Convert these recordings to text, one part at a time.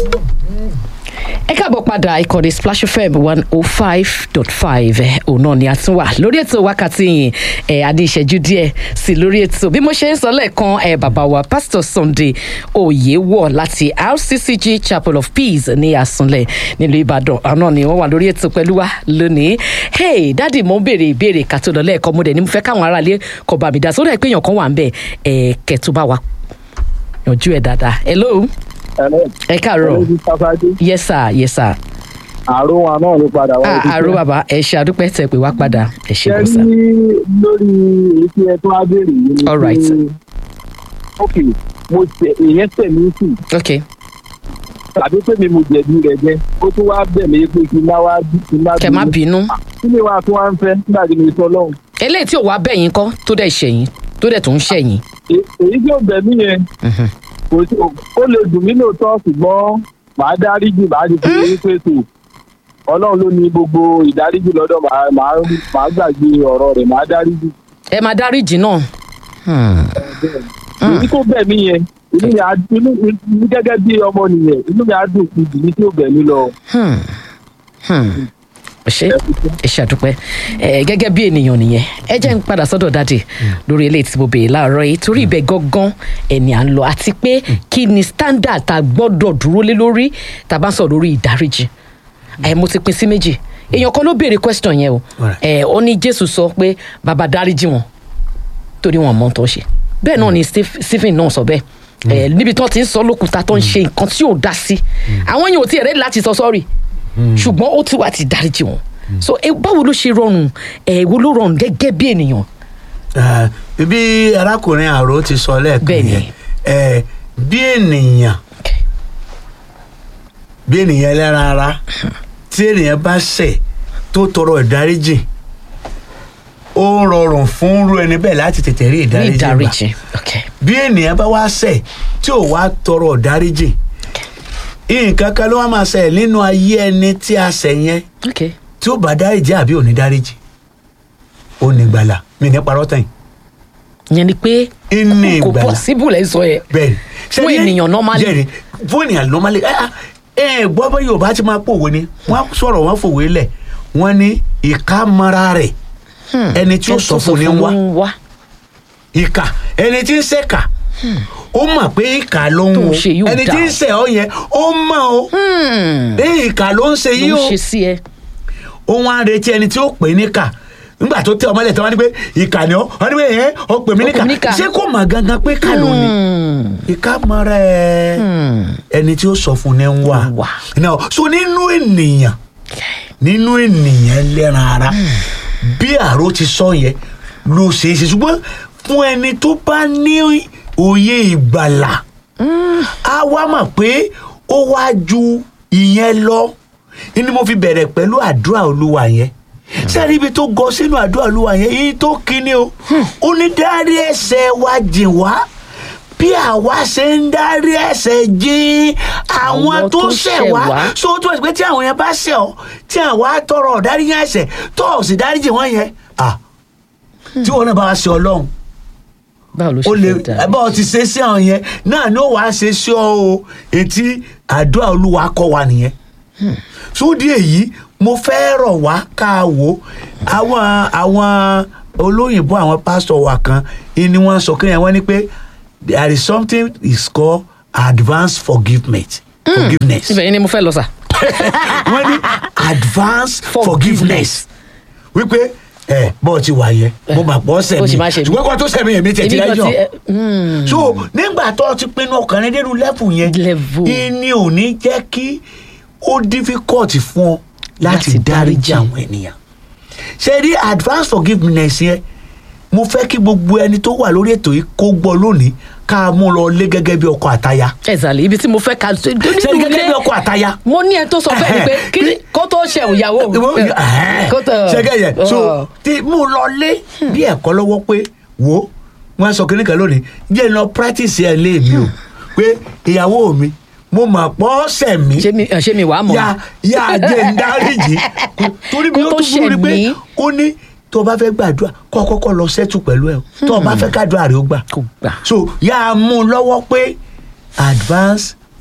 ẹ káàbọ̀ padà ìkànnì splash fm one oh five dot five òun náà ni a tún wà lórí ètò wákàtí yìí ẹ adé ìṣẹ́jú díẹ̀ sí lórí ètò bí mo ṣe ń sọ lẹ́ẹ̀kan ẹ bàbá wa pastor sunday oyewọ láti rccg chapel of peace ní àsùnlẹ̀ nílùú ìbàdàn àná ni wọ́n wà lórí ètò pẹ̀lú wa lónìí hey dádì mo ń béèrè ìbéèrè ká tó lọ lẹ́ẹ̀kan mo dẹ̀ ní mo fẹ́ káwọn aráalé kọ̀ bá mi dá sórí ẹ̀ pé èèyàn kan wà ń bẹ̀ ẹ̀ kẹ́tù bá wa yanjú ẹ̀ dáadáa hello ẹ káàárọ̀ yes sir yes sir àrò wa náà ló padà wá. ah àrò bàbá ẹ ṣe àdúpẹ́ tẹ pé wá padà ẹ ṣe bọ́ sá. ṣe ní lórí èyí tí ẹ tó wá béèrè yìí ni All right. pé, ok mo tẹ èyàn tẹ̀ mí sí ok tàbí pé mi mo jẹ̀bi rẹ̀ jẹ́ ó tún wá bẹ̀ mí pé kí n má wá bí kí n má kẹ má bínú kí ni wàá tún wá ń fẹ́ nígbà tí mo sọ lọ́hùn. eléyìí tí ò wá bẹ̀yìn kọ́ tó dẹ̀ ṣẹ̀yìn tó dẹ̀ tó ń ṣẹ̀yìn. È- èyí tí ò bẹ̀ mí yẹn Mhm. kò sí ó lè dùn mí lóòótọ́ ṣùgbọ́n màá dáríjì màá di fún yín pé tò ọlọ́run ló ní gbogbo ìdáríjì lọ́dọ̀ màá màá màá gbàgbé ọ̀rọ̀ rẹ̀ màá dáríjì. ẹ máa dáríjì náà. Hmm. èyí tó bẹ̀ mí yẹn inú mi á inú mi gẹ́gẹ́ bí ọmọ nìyẹn inú mi á dùn sí ìdí tí ó bẹ̀ mí lọ. Hmm. Hmm. ẹ ṣe ẹ ṣàdúpẹ́ ẹ gẹ́gẹ́ bí ènìyàn nìyẹn ẹ jẹ́ ń padà sọ́dọ̀ dáàdì lórí eléyìí tí mo béèrè láàárọ̀ yìí torí ibẹ̀ gangan ẹni à ń lọ àti pé kí ni standard tá a gbọ́dọ̀ dúró lé lórí tá a bá ń sọ lórí ìdáríjì ẹ mo ti pín sí méjì èèyàn kan ló béèrè question yẹn o Alright. ẹ ó ní jésù sọ pé bàbá dáríjì wọn torí wọn mọ tó ń ṣe bẹ́ẹ̀ náà ni Steph- stephen náà sọ bẹ́ẹ̀ ẹ níbi tó ti ń sọ lókùúta tó ń ṣe nǹkan tí ò dá sí àwọn yẹn ò tí ì rẹ́ láti sọ sọ́ọ̀rì ṣùgbọ́n ó ti wá ti dáríjì wọn so ẹ báwo ló ṣe rọrùn ẹ wo ló rọrùn gẹ́gẹ́ bí ènìyàn Ah, bí arákùnrin àrò ti sọ lẹ́ẹ̀kan Bẹ́ẹ̀ni. yẹn eh, bí ènìyàn bí ènìyàn ẹlẹ́ran ara tí ènìyàn bá ṣẹ̀ tó tọrọ ìdáríjì ó rọrùn fún irú ẹni bẹ́ẹ̀ láti tètè rí ní ìdáríjì gbà ìdáríjì ok bí ènìyàn bá wá ṣẹ̀ tí ò wá tọrọ ìdáríjì nǹkan kan ló wá máa ṣẹlẹ̀ nínú ayé ẹni tí a ṣẹ̀ yẹn ok tí ó bá dáríjì àbí ò ní dáríjì ó ní gbàlà mi ní parọ́ tẹ̀yìn yẹn ni pé Ìní kò ìgbàlà. possible ẹ sọ yẹ bẹ́ẹ̀ni Fún ènìyàn normally. jẹ́rìí fún ènìyàn normally ẹ ẹ ẹ gbọ́ bá yorùbá ti máa pòwe ni wọ́n sọ̀rọ̀ wọ́n fòwe lẹ̀ wọ́n ní ìka mara rẹ̀ ẹni tí ó sọ fún ni wá wá ìka ẹni tí ń ṣèkà ó mọ̀ pé ìka ló ń Tó ń wo ṣe yóò ẹni dà tí ń o. ṣẹ̀ ọ́ yẹn ó mọ̀ o ẹ ìka ló ń ṣe yìí ló o ń ṣe sí ẹ òun á retí ẹni tí ó pè é níkà nígbà tó tẹ ọmọlẹ̀ tí wọ́n ní pé ìkà ni ọ́ wọ́n ní pé ẹ̀ ọ́ pè mí Ó pè mí níkà. níkà ṣé kò mọ̀ gangan pé kà ló ní ìka mara ẹ ẹni tí ó sọ fún ni ń wà Wà. now so nínú ènìyàn nínú ènìyàn lẹ́ran ara bí àrò ti sọ yẹn ló ṣe é ṣe ṣùgbọ́n fún ẹni tó bá ní òye ìgbàlà á wá mọ̀ pé ó wá ju ìyẹn lọ ni mo fi bẹ̀rẹ̀ pẹ̀lú àdúrà olúwa yẹn sẹ́ni ibi tó gọ sínú àdúrà olúwa yẹn yìí tó kíní o ó ní dárí ẹ̀ṣẹ̀ wa jìn wá bí àwa ṣe ń dárí ẹ̀ṣẹ̀ jìn àwọn Àwọn tó tó ṣẹ̀ ṣẹ̀ wá wá. so tó ẹ̀ pé tí àwọn yẹn bá ṣẹ̀ ọ́ tí àwa tọrọ ọ̀dárí yẹn ẹ̀ṣẹ̀ tó ò sì dárí jìn wọ́n yẹn ah tí wọn náà bá wá ṣe ọlọ́run báwo ló ó ṣe lè fẹ́ dà bá ọ ti ṣe sí àwọn yẹn náà ni ó wàá ṣe sí ọ o etí àdúrà olúwa kọ wa nìyẹn sódì èyí mo fẹ́ rọ̀ wá ká wò ó àwọn àwọn olóyìnbó àwọn pásítọ̀ wa kan ni wọ́n sọ kí wọ́n ní pé there is something is called advance forgiveness forgiveness ibẹ̀ yẹn ni mo fẹ́ lọ sà wọ́n ní advance Forgiveness. forgiveness wípé ẹ bọ́ọ̀ ti wà yẹn mo mà pọ̀ Ó sì máa ṣe sẹ̀mí mí. ṣùgbọ́n kó tó sẹ̀mí èmi tẹ̀ ti Èmi gan lẹ́jọ́ ti, ẹ, hmm. so nígbà tó o ti pinnu ọkàn rẹ nínú lẹ́fù yẹn Level. ìní ò ní jẹ́ kí ó difficult fún ọ láti Láti dáríjì dáríjì. àwọn ènìyàn ṣe rí advance forgiveness yẹn mo fẹ́ kí gbogbo ẹni tó wà lórí ètò yìí kó gbọ́ lónìí ká mú lọ lé gẹ́gẹ́ bí ọkọ àtaya ẹ̀sàlẹ̀ ibi tí mo fẹ́ ka ṣe rí nínú gẹ́gẹ́ bí ilé ọkọ àtaya mo ní ẹ tó sọ fẹ́ mi pé kí ni kó tó ṣe ìyàwó mi kó tó ṣẹgẹ yẹn so ti mú lọ lé bí ẹ̀kọ́ lọ́wọ́ pé wo wọn sọ kínní kan lónìí jẹ́ lọ practice ẹ̀ lé mi o pé ìyàwó mi mo mà pọ́ sẹ̀ mí ṣé mi ṣé mi wàá mọ̀ ya ya jẹ́ ń dáríjì Kò- torí mi Kó ó tó tún fún mi pé ṣẹ̀ mí. ó ní tó o bá fẹ́ gbàdúrà kọ́ ọ kọ́kọ́ lọ sẹ́tù pẹ̀lú ẹ̀ o tó o bá fẹ́ kádùá rẹ̀ ó gbà kò gbà so yà á mú un lọ́wọ́ pé advance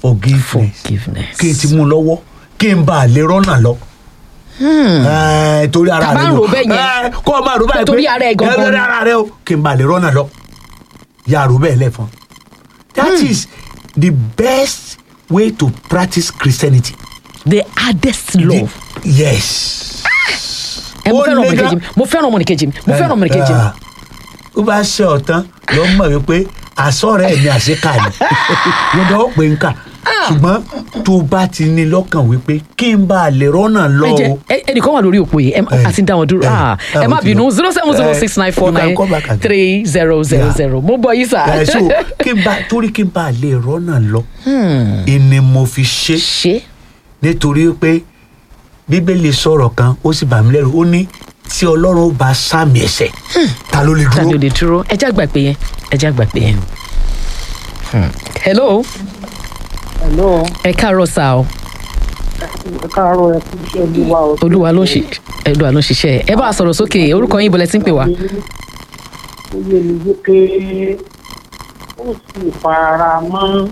forgiveness forgiveness. kí n ti mú un lọ́wọ́ kí n bá a lè rọ́nà lọ. Ẹ, torí ara Tá bá rẹ ń ni o. rò bẹ́ẹ̀ yẹn, Ẹ, kó o máa rò báyìí torí ara ẹ̀ gangan torí ni. ara rẹ o kí n bá a lè rọ́nà lọ. yà rò bẹ́ẹ̀ lẹ́fọn. that is the best way to practice Christianity. the hardest love. The- yes. ẹ mo ó fẹ́ràn le ọmọnìkejì gan. mi mo fẹ́ràn ọmọnìkejì mi mo fẹ́ràn ọmọnìkejì mi. Ah, ó bá ṣe ọ̀tán ló mọ̀ wípé àsọ̀rẹ́ mi àṣekà ni wọ́n dọ́ pé ń kà ṣùgbọ́n tó bá ti ní lọ́kàn wípé kí n bá a lè rọ́nà lọ ẹ jẹ o. ẹ- ẹnìkan wà lórí òpó yìí ẹ Eh, àti ń dá wọn dúró eh, Ah, ẹ ah, má ó ti bínú lọ. zero seven zero six nine four you can nine call back again. three zero zero Yeah. zero mo bọ yìí sà. ẹ so kí n bá torí kí n bá a lè rọ́nà lọ ìní mo fi ṣe ṣé nítorí pé bíbélì sọ̀rọ̀ kan ó sì bà mí lẹ́rù ó ní tí ọlọ́run ó bá sàmì ẹ̀ṣẹ̀ ta ló lè ta ni dúró. o lè dúró ẹ já gbà pé yẹn ẹ já gbà pé yẹn. Hmm. hello Hello, ẹ káàárọ̀ sá o ẹ káàárọ̀ ẹ kú iṣẹ́ olúwa o. olúwa ló ń ṣe olúwa ló ń ṣiṣẹ́ ẹ bá a sọ̀rọ̀ sókè orúkọ yín bọ̀lẹ́ tí ń pè wá. Ó yé mi wípé ó sì fara mọ́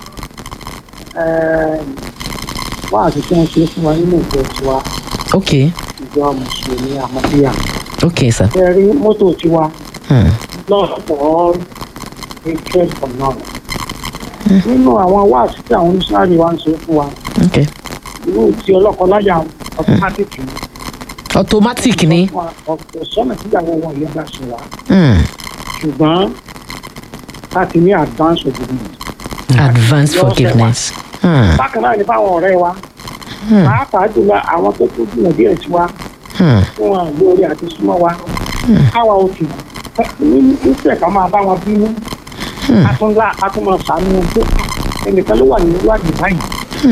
wá àti tí wọ́n ṣe fún wa nínú ìjọ tiwa ok ìjọ mùsùlùmí àmọ́bíyà. ok sá. Ẹ rí mọ́tò tiwa Hmm. lọ́pọ̀ hatred for none. Nínú àwọn wáàsí tí àwọn oníṣàárì wa ń ṣe fún wa, ok irú ti ọlọ́kọláya automatic ni. automatic ni. Ọ̀pọ̀ sọ́nà tíyàwó wọn yẹn bá ṣe wá. Hmm. ṣùgbọ́n láti ní advance obedience. advance Yóò forgiveness. Hmm. bákan náà ni fáwọn ọ̀rẹ́ wa pàápàá jùlọ àwọn tó tó jùlọ díẹ̀ sí wa Hmm. fún wọn lórí àti súnmọ́ wa káwa ò tì nífẹ̀ẹ́ ká máa bá wọn bínú atúnlá atúmọ̀ sànú wọn pé ẹnìkan ló wà nínú ìwádìí báyìí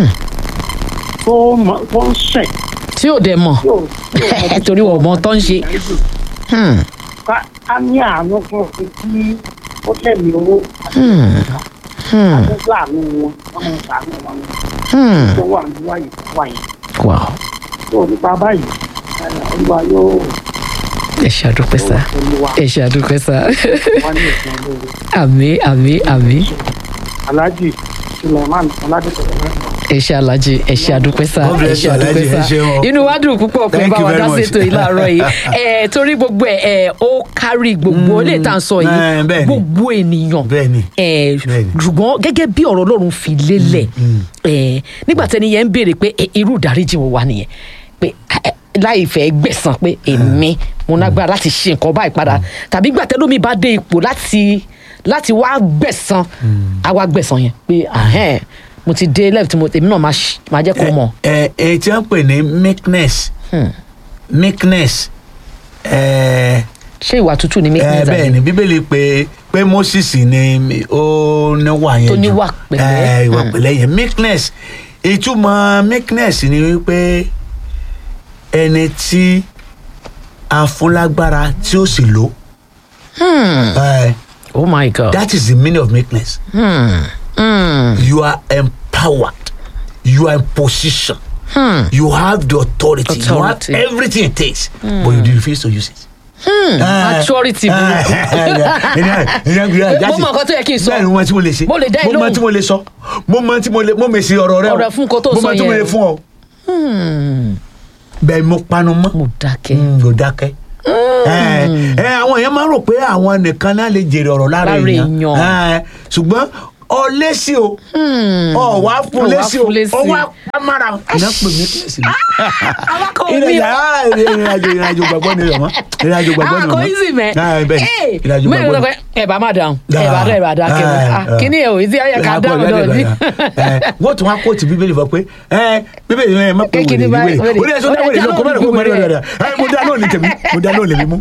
tó mọ- tó ń ṣẹ̀ tí ò dẹ̀ mọ̀ yóò yóò torí wọ́n mọ tó ń ṣe. Hmm. ká ká ní àánú fún òfin tí ó tẹ̀lé owó àti Hmm. Hmm. àtúntò àánú wọn wọn máa sàánú wọn Hmm. tó wà ní wáyé wáyé. wow tó nípa báyìí ẹ, olúwa yóò ẹ ṣe àdúpẹ́ sá olúwa ẹ ṣe àdúpẹ́ sá wá ní ìsìn olóore àmì àmì àmì alhaji suleiman ọládẹsọ̀rọ̀ ẹ ṣe alájì ẹ ṣe àdúpẹ́ sá God ẹ bless ṣe you, àdúpẹ́ Alhaji, sá ẹ ṣeun o. inú wa dùn púpọ̀ pé Thank bá you wa very dá much. ṣètò yìí láàárọ̀ yìí ẹ torí gbogbo ẹ ẹ ó kárí gbogbo ilé ìta ń sọ eh, yìí bẹ́ẹ̀ ni. gbogbo ènìyàn Bẹ́ẹ̀ ni. ẹ Bẹ́ẹ̀ ni. ṣùgbọ́n gẹ́gẹ́ bí ọ̀rọ̀ Ọlọ́run fi lélẹ̀ ẹ nígbà tẹ́ni yẹn ń béèrè pé ẹ, irú ìdáríjì wo wà nìyẹn pé ẹ, láì fẹ́ gbẹ̀san pé èmi mo lágbára láti ṣe nǹkan báyìí padà tàbí gbà tẹ́lómi bá dé ipò láti láti wá gbẹ̀san àwa gbẹ̀san yẹn pé ahẹ́n mo ti dé lẹ́ẹ̀tì mo èmi náà máa ṣ- máa jẹ́ kó mọ̀. ẹ ẹ tí wọ́n pè ní meekness meekness ẹ ṣé ìwà tútù ni ẹ meekness bẹ́ẹ̀ àbí? ni bíbélì pé pé moses ni ó níwà yẹn Tó jù. níwà pẹ̀lẹ́. ẹ ìwà Hmm. pẹ̀lẹ́ yẹn meekness ìtumọ̀ meekness ni wípé ẹni tí a fún lágbára tí ó sì lò ẹ oh my god. that is the meaning of meekness Hmm. Hmm. you are empowered you are in position you have the authority, you Authority. have everything it takes but you refuse to use it. maturity burúkú. Mo mọ nǹkan tó yẹ kí n sọ. bẹ́ẹ̀ ni mo mọ tí mo lè ṣe Mo lè dá ẹ mo mọ lóhùn. tí mo lè sọ mo mọ tí mo lè mo mèsì ọ̀rọ̀ rẹ o Ọ̀rọ̀ fún nǹkan tó mo sọ mọ tí mo yẹn lè o. fún ọ bẹ́ẹ̀ mo panu mọ́ mo dákẹ́. Mm, ló dákẹ́. ẹ ẹ, àwọn èèyàn máa ń rò pé àwọn nìkan náà lè jèrè ọ̀rọ̀ lára Lára èèyàn èèyàn. Ẹ, ṣùgbọ́n ọ lésì o ọ wá fún Ọ wá lésì o fún lésì. ọ wá pamara iná pè mí kílẹ̀sì mi. awakọ̀ ìrìn mi àjò ah, ìrìn àjò ìrìn àjò gbàgbọ́ ni rẹ̀ mọ́ ìrìn àjò gbàgbọ́ ni rẹ̀ awakọ̀ mọ́. easy mẹ́. Ah, bẹ́ẹ̀ ni, ìrìn àjò mẹ́rin gbàgbọ́ ló ni. pẹ́ ẹ bá má dáhùn ẹ bá dá ẹ bá dá kẹ́ Ah, kíní ẹ̀ ò easy ayẹ ká Ah, dáhùn bọ́ọ̀lù náà ẹ̀dẹ̀ ní. gbàgbọ́. Ẹ, wọ́n tún wá kóòtù bíbélì fọ pé ẹ, bíbélì ẹ má pé Kékeré wèrè ní báyìí, wèrè wèrè. ó ní ẹ̀sọ́ dá Ó wèrè dá lóko mẹ́rin kó lóhùn mẹ́rin wèrè. rẹ̀ ẹ mo dá lóhùn ní tèmi mo dá lóhùn lèmi mú.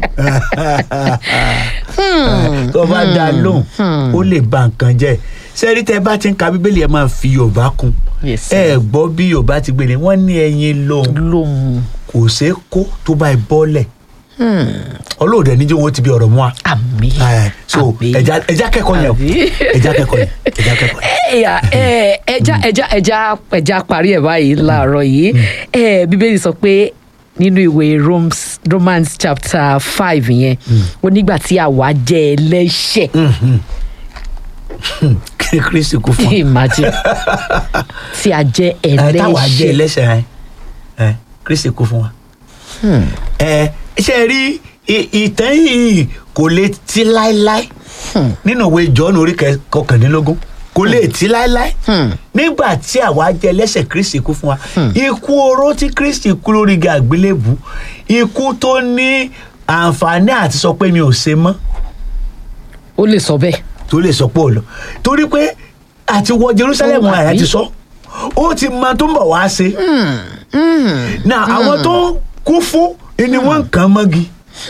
tó bá dá lóhùn ó lè ba nǹkan jẹ́ sẹ́rí tẹ́ bá ti ń ka bíbélì ẹ máa fi yorùbá kún Yes, ẹ gbọ́ bí yorùbá ti gbélé wọ́n ní ẹyin lóhùn lóhùn kò ṣeé kó tó bá ẹ bọ́lẹ̀ ọlọ́ọ̀dẹ níjẹ́ wọn ti bí ọ̀rọ̀ mú wa. àmì Ẹ, so àmì. ẹja ẹja kẹ́kọ̀ọ́ yẹn o Àbí? ẹja kẹ́kọ̀ọ́ yẹn ẹja kẹ́kọ̀ọ́ yẹn. ẹyà ẹ ẹja ẹja ẹja ẹja parí ẹ báyìí láàárọ̀ yìí ẹ bíbélì sọ pé nínú ìwé Romans Romans chapter five yẹn ó nígbà tí àwa jẹ́ ẹlẹ́ṣẹ̀ kí kristi kú fún wa imagine tí a jẹ́ ẹ táwa jẹ ẹlẹ́ṣẹ̀ ẹlẹ́ṣẹ̀ ẹ ẹ kristi kú fún wa. ẹ ṣe rí i- ìtàn yìí kò lè ti láéláé nínú ìwé jọ́ọ̀nù orí kẹ- kọkàndínlógún kò lè ti láéláé nígbà tí àwa jẹ ẹlẹ́ṣẹ̀ kristi kú fún wa ikú oró tí kristi kú lórí igi àgbélébù ikú tó ní àǹfààní àti sọ pé mi ò ṣe mọ́ ó lè sọ bẹ́ẹ̀ tó lè sọ pé ò lọ torí pé àti wọ jerusalem Ó wà àyà bí? ti sọ ó ti mọ tó ń bọ̀ wá ṣe na àwọn tó kú fún ni wọ́n ń kàn mọ́gi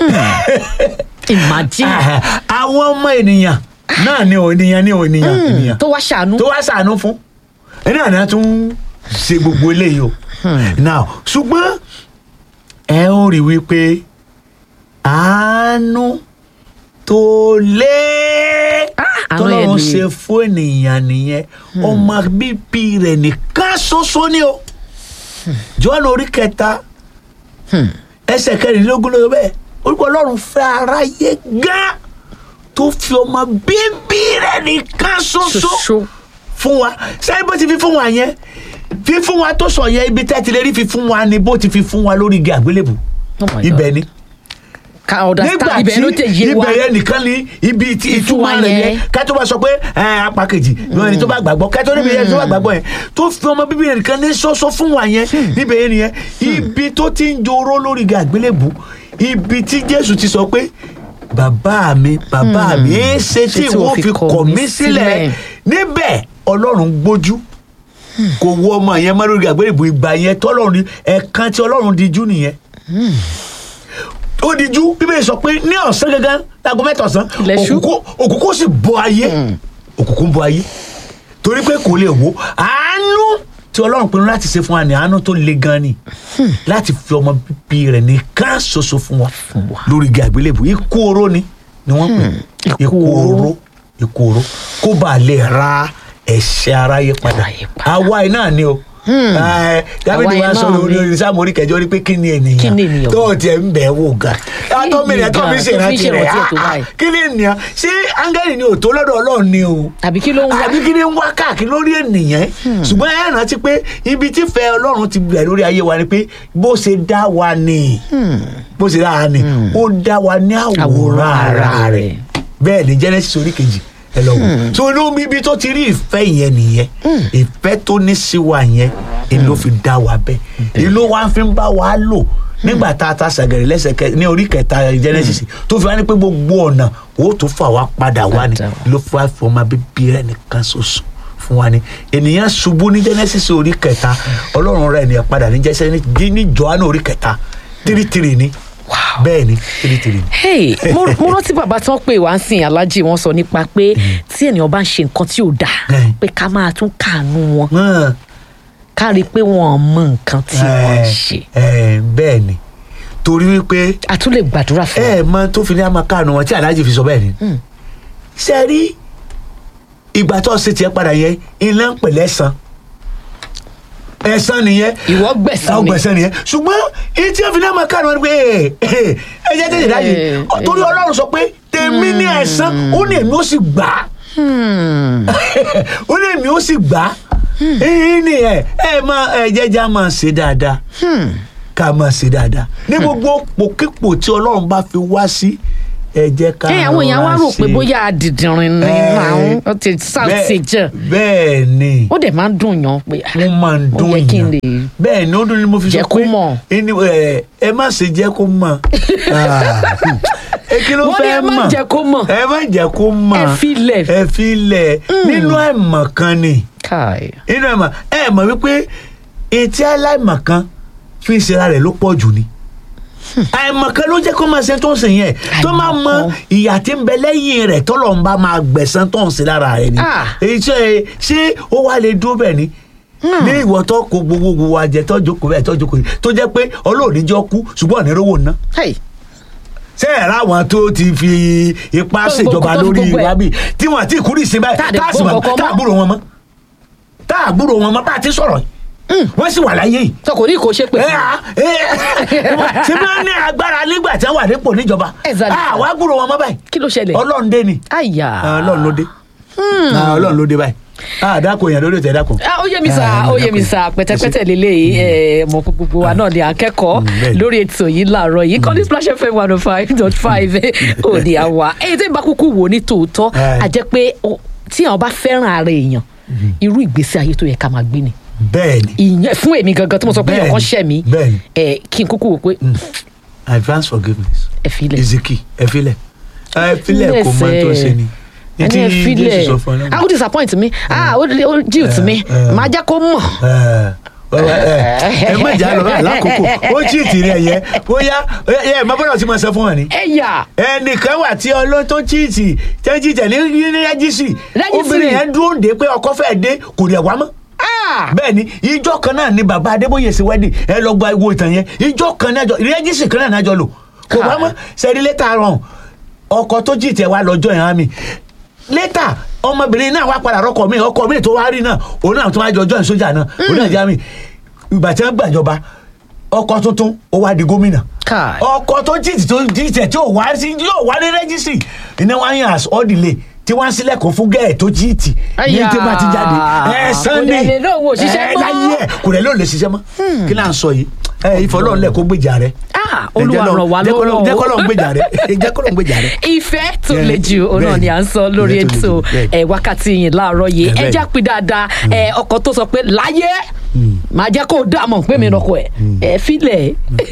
imagine àwọn ọmọ ènìyàn náà ni ò ènìyàn ni ò ènìyàn ènìyàn tó wá ṣàánú tó wá ṣàánú fún ẹni àná tún ń ṣe gbogbo eléyìí o now ṣùgbọ́n ẹ ó rí wípé àánú tó lé àánú yẹn tọ́lọ́run lè. ṣe fún ènìyàn nìyẹn ọmọ bíbí rẹ̀ nìkan ṣoṣo ni o Jọ́ọ̀nù orí kẹta ẹsẹ̀ kẹrìndínlógún ló yọ bẹ́ẹ̀ orúkọ ọlọ́run fẹ́ aráyé gán tó fi ọmọ bíbí rẹ̀ nìkan ṣoṣo ṣoṣo fún wa sẹ́yìn bó ti fi fún wa yẹn fi fún wa tó sọ yẹn ibi tẹ́ ti lè rí fi fún wa ni bó ti fi fún wa lórí igi àgbélébù Oh my God. ibẹ̀ ni ká nígbà understand tí ibẹ̀ ló tẹ̀ yé wa ibẹ̀ yẹn nìkan ni ibi tí Ìtumọ̀ ìtumọ̀ rẹ̀ yẹn. yẹn ká tó bá sọ pé ẹ apá kejì ìwọ ẹni tó bá gbàgbọ́ ká tó níbi yẹn tó bá gbàgbọ́ yẹn tó fi ọmọ bíbí yẹn nìkan ní sọ́sọ́ fún wa yẹn níbẹ̀ yẹn nìyẹn ibi tó ti ń joró lórí igi àgbélébù ibi tí Jésù ti sọ pé bàbá mi bàbá mi èé ṣe tí ìwọ fi kọ̀ mí sílẹ̀ níbẹ̀ Ọlọ́run gbójú kò wọ ọmọ yẹn mọ́ lórí àgbélébù ìgbà yẹn tọ́lọ́run ẹ̀ẹ̀kan tí Ọlọ́run dijú nìyẹn ó dijú bíbélì sọ pé ní ọ̀sán gangan láago mẹ́ta ọ̀sán Ilẹ̀ ṣú. òkùnkùn òkùnkùn sì bọ ayé òkùnkùn bọ ayé torí pé kò lè wò àánú tí ọlọ́run pinnu láti ṣe fún wa ní àánú tó le gan ni láti fi ọmọ bíbí rẹ̀ nìkan ṣoṣo fún wa lórí igi àgbélébù ikú oró ni ni wọ́n pè Ikú ikú oró. oró ikú oró kó bàa lè ra ẹ̀ṣẹ̀ aráyé padà Aráyé padà. àwa iná ni o Ẹ, Dáfídì Àwa wa iná sọ lórí ni. orí sáàmù orí kẹjọ rí pé kí ni ènìyàn Kí ni ènìyàn? tó tiẹ̀ ń bẹ̀ wò ga atọ́ mi rẹ̀ tó fi Tó fi ṣèrántí rẹ̀ ṣèrántí ẹ̀ tó ah, ah, báyìí. kí ni ènìyàn ṣé áńgẹ́lì ni ò tó lọ́dọ̀ ọlọ́run ni o àbí kí ló ń wá àbí kí ni ń wá káàkiri lórí ènìyàn ṣùgbọ́n ẹ rántí pé ibi tí fẹ́ ọlọ́run ti bẹ̀rẹ̀ lórí ayé wa ni pé bó ṣe dá wa ni bó ṣe dá wa ni ó dá wa ní àwòrán Àwòrán ara ara rẹ̀ bẹ́ẹ̀ ni Genesis orí kejì ẹ lọ wò so inú ibi tó ti rí ìfẹ́ yẹn nìyẹn ìfẹ́ tó ní sí wa yẹn ni ló fi dá wa bẹ́ẹ̀ ìlú wa fi ń bá wa lò nígbà tá a ta sàgẹ̀rẹ̀ lẹ́sẹ̀kẹ́ ní orí kẹta Genesis tó fi wá ní pé gbogbo ọ̀nà ó tó fà wá padà wá ni Padà wá. ló fà fún ọmọ bíbí rẹ̀ nìkan ṣoṣo fún wa ni ènìyàn ṣubú ní Genesis orí kẹta ọlọ́run rẹ̀ ènìyàn padà ní jẹ́sẹ̀ ní ní Jòhánù orí kẹta tírítírì ni bẹ́ẹ̀ ni tírítírì ni. hey mo mo rántí bàbá tí wọ́n pè wá ń sìn aláàjì wọ́n sọ nípa pé tí ènìyàn bá ń ṣe nǹkan tí ò dáa Mm. pé ká máa tún kàánú wọn Hàn. ká rí i pé wọn ò mọ nǹkan tí wọ́n ń Ẹ, ṣe ẹ, bẹ́ẹ̀ ni torí wípé a tún lè gbàdúrà fún ẹ wọn. mọ tó fi ní àmọ́ káànù wọn tí aláàjì fi sọ bẹ́ẹ̀ ni ṣe rí ìgbà tó ṣe tiẹ̀ padà yẹn iná ń pè lẹ́sàn ẹ̀sán nìyẹn ìwọ gbẹ̀san àwọn ni gbẹ̀sán nìyẹn ṣùgbọ́n èyí tí wọ́n fi ní àmọ́ káànù wọn ni pé ẹ ẹ jẹ́ tètè dáyé Eh, torí ọlọ́run sọ pé tèmi ní ẹ̀sán ó ní èmi ó sì gbà á ó ní èmi ó sì gbà á èyí ni ẹ ẹ máa ẹ jẹ́jà máa ṣe dáadáa ká máa ṣe dáadáa ní gbogbo pòkípò tí ọlọ́run bá fi wá sí ẹ jẹ́ ká ẹ àwọn èèyàn wá rọra rò pé ṣe. bóyá àdìdìrín ni Eh, máa ń ó ti sáùtì jẹ bẹ́ẹ̀ ni ó dẹ̀ máa ń dùn yàn pé wọ́n máa ń ó dún yẹ kí n èèyàn lè bẹ́ẹ̀ ni ó dún ni mo fi Jẹ́ sọ kó pé mọ̀. ẹni ẹ ẹ má ṣe jẹ́ kó mọ̀ Ah, ẹ kí ló Wọ́n ní fẹ́ ẹ má mọ̀ jẹ́ kó mọ̀. ẹ má jẹ́ kó mọ̀ Ẹ fi lẹ̀. ẹ fi lẹ̀ nínú ẹ̀mọ̀ kan ni káì nínú ẹ̀mọ̀ ẹ mọ̀ wípé etí aláìmọ̀ kan fi ń ṣera rẹ̀ ló pọ̀ jù ni àìmọ̀ kan ló jẹ́ kó máa ṣe tó ń ṣe yẹn tó máa mọ Àìmọ̀kan. ìyà tí ń bẹ lẹ́yìn rẹ̀ tọ́lọ̀ ń bá máa gbẹ̀san tó ń ṣe lára rẹ̀ ni Ah. èyí ṣe ṣé ó wá lè dúró bẹ́ẹ̀ ni ní ìwọ tó kó gbogbo gbogbo wa jẹ tó jókòó bẹ́ẹ̀ tó jókòó yìí tó jẹ́ pé ọlọ́ọ̀ni jọ kú ṣùgbọ́n ní rówó ná hey ṣé ẹ̀ ráwọn tó ti fi ipá Tó fi ṣèjọba gbogbo- tó fi lórí gbogbo ẹ̀. wa bíi tí wọn àti ìkúrì sí báyìí Tá à dé tá a sì gbọ́ mọ̀ nǹkan tá a mọ́. gbúrò wọn mọ́ tá a gbúrò wọn mọ́ bá a ti sọ̀rọ̀ yìí wọ́n sì wà láyé yìí tó kò ní kó ṣe pé ẹ à, ẹ, ṣé bí wọ́n ní agbára nígbà tí wọ́n wà nípò níjọba Exactly. àwa gbúrò wọn mọ́ báyìí kí ló ṣẹlẹ̀ ọlọ́run dé ni àyà ọlọ́run ló dé Ah, ọlọ́run ló dé báyìí ah dákun èèyàn lórí ètò ẹ̀ dákun. Ah, ó yé mi Ah, sá ó yé mi dákun. sá pẹ̀tẹ̀pẹ̀tẹ̀ lélẹyìí ẹ mọ pé gbogbo wa náà ni akẹ́kọ̀ọ́ Mm, bẹ́ẹ̀ ni. lórí ètò yìí láàárọ̀ yìí kọ́ni splash fm one oh five dot five ò ní àwa èyí tó ń bá kúkú wò ní tòótọ́ Eh. a jẹ́ pé ó- tí àwọn bá fẹ́ràn ara èèyàn irú ìgbésí ayé tó yẹ ká máa gbé ni bẹ́ẹ̀ ni ìyẹn fún èmi gangan tí mo sọ pé Bẹ́ẹ̀ni, ọkàn ṣẹ̀ mí bẹ́ẹ̀ni. ẹ kí n kúkú wò pé advance forgiveness ẹ fi ilẹ̀ is the key ẹ filẹ̀ ẹ filẹ̀ kò mọ tó ṣe ni ẹni ẹ fi Jésù ilẹ̀ sọ fún ọ náà. ah ó disappoint mi ah ó ó guilt mi eh. máa jẹ́ kó mọ̀ ẹ ẹ ẹ má jà lọ báyìí lákòókò ó chíìtì rẹ yẹn bóyá ẹ ẹ má bọ́dọ̀ tí mo sọ fún wọn ni ẹ yà ẹnìkan wà tí ọlọ́tọ́ chíìtì tẹ́ chíìtì ní ní rẹ́jísì Rẹ́gísírì. obìnrin yẹn dúró dé pé ọkọ fẹ́ dé kò dẹ̀ wá mọ́ ah bẹ́ẹ̀ ni ìjọ kan náà ni bàbá adébóyè sí wedding ẹ lọ gba ìwo ìtàn yẹn ìjọ kan náà jọ rẹ́jísì kan náà náà jọ lò kò wá mọ́ sẹ́rí létà rọrùn ọkọ tó jì tẹ̀ wá lọ́jọ́ yẹn á mi létà ọmọbìnrin náà wá padà rọkọ mi ọkọ mi tó wá rí náà òun náà tó wá jọ join sójà náà òun náà já mi ìgbà tí wọ́n gbàjọba ọkọ tuntun ó wá di gómìnà Kai. ọkọ tó jìtì tó jìtì tí ò wá sí yóò wá ní rẹ́jísì iná wá yàn as ọ́dìlẹ̀ tí wọ́n sílẹ̀kùn fún gẹ́ẹ̀ tó jìtì ní Àyà. tí wọ́n ti jáde ẹ̀ Kò sàn dẹ̀ ní lè lóun ò ṣiṣẹ́ ẹ̀ mọ́. láyé ẹ̀ kò rẹ̀ ló lè ṣiṣẹ́ mọ́ kí là ń sọ yìí ẹ̀ ìfọlọ́ọ̀lẹ̀ kó gbèjà rẹ̀ ah olúwa ràn wá lọ́wọ́ jẹ́ kọ́lọ́ ń gbèjà rẹ̀ jẹ́ kọ́lọ́ ń gbèjà rẹ̀. ìfẹ́ tó Yeah. le jù òun náà ni à ń sọ lórí Ìfẹ́ tó le ètò jù, bẹ́ẹ̀. ẹ̀ wákàtí yìí láàárọ̀ yìí Yeah, ẹ bẹ́ẹ̀. já pín dáadáa ẹ̀ ọkọ tó sọ pé láyé màá jẹ́ kó o dá mọ̀ pé mi lọ́kọ ẹ̀ ẹ̀ filẹ̀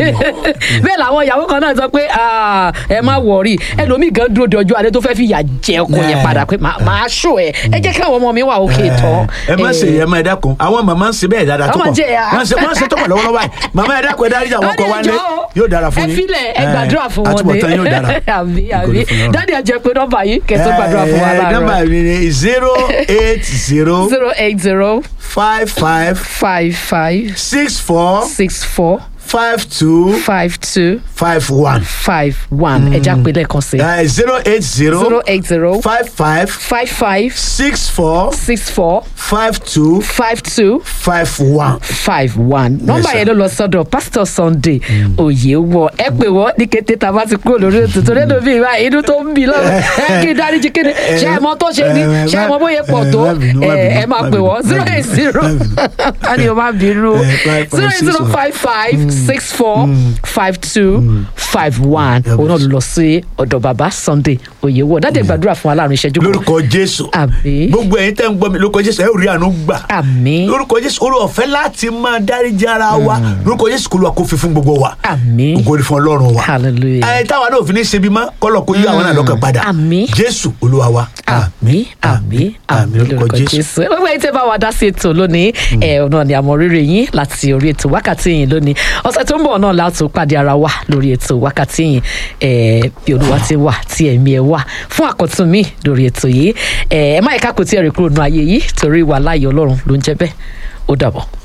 bẹ́ẹ̀ làwọn ìyàwó kan náà sọ pé ah, ẹ má wọ̀rí ẹlòmíì gan dúró de ọjọ́ alẹ́ tó fẹ́ fi ìyà jẹ ọkọ yẹn Yeah. padà pé màá- màá ṣó ẹ ẹ jẹ́ kí àwọn ọmọ mi wà òkè tán. ẹ má ṣe yẹ má ẹ dákun àwọn màmá ń ṣe bẹ́ẹ̀ dáadáa tó Ọmọ pọ̀ jẹ́ ya. wọ́n ṣe wọ́n ṣe tó pọ̀ lọ́wọ́lọ́wọ́ báyìí màmá ẹ dákun ẹ dárí àwọn ọkọ wa ní yóò dára fún ẹ yín filẹ̀ ẹ gbàdúrà fún wọn àtúbọ̀tán yóò dára àbí Ògo àbí ni fún Ọlọ́run. dáàdi ẹ jẹ́ pé nọ́mbà yìí kẹ́ tó gbàdúrà fún wa Eh, láàárọ̀. nọ́mbà mi ni zero eight zero zero eight zero five five five five six four six four five two five two five one five one ẹja pé lẹ́ẹ̀kan sí zero eight zero zero eight zero five five five five six four six four five two five two five one. five one nọ́mbà sir. yẹn ló lọ sọ́dọ̀ pastor sunday òye wọ ẹ pè wọ́n ní kété tá a bá ti kúrò lórí ètò tó lẹ́nu bíi ìwà inú tó ń bì lọ́wọ́ ẹ kí n dáríjì kí ni ṣe é mọ tó ṣe ni Eh, ṣe é mọ bóyá pọ̀ tó eh, má bínú, má ẹ bínú, ẹ máa má pè bínú, wọ́n má zero bínú, eight zero má bínú. a ní o máa bínú Eh, five, five, zero eight six, zero one. five five six four five two five one Yeah, òun náà boss. ló lọ sí ọ̀dọ̀ bàbá sunday òye wọ dáadé gbàdúrà fún aláàrùn ìṣẹ́jú kan lórúkọ jésù Àmín. gbogbo ẹ̀yin tẹ́ ń gbọ́ mi lórúkọ jésù ẹ ò rí àánú gbà àmín lórúkọ jésù orí ọ̀fẹ́ láti máa dáríjì ara wa lórúkọ jésù kò lù wá kó fi fún gbogbo wa àmín ògo ni fún ọlọ́run wa hallelujah. ẹ táwa náà ò fi ní ṣe bí mọ́ kọ́lọ̀ kó yí àwọn náà lọ́kàn padà Àmín. jésù olúwa wa àmì àmì àmì lórúkọ jésù gbogbo ẹ̀yin tẹ́ bá wa dá sí ètò lónìí ẹ ọ̀nà ni àmọ́ rírì yín láti orí ètò wákàtí yìí lónìí ọ̀sẹ̀ tó ń bọ̀ náà láti pàdé ara wa lórí ètò wákàtí yìí ẹ bí olúwa ti wà tí ẹ̀mí ẹ wà fún àkọ́tún mi lórí ètò yìí ẹ ẹ má ẹ̀ka kò tí ẹ rí kúrò nù ayé yìí torí wà láàyè ọlọ́run ló ń jẹ́ bẹ́ẹ̀ ó dàbọ̀.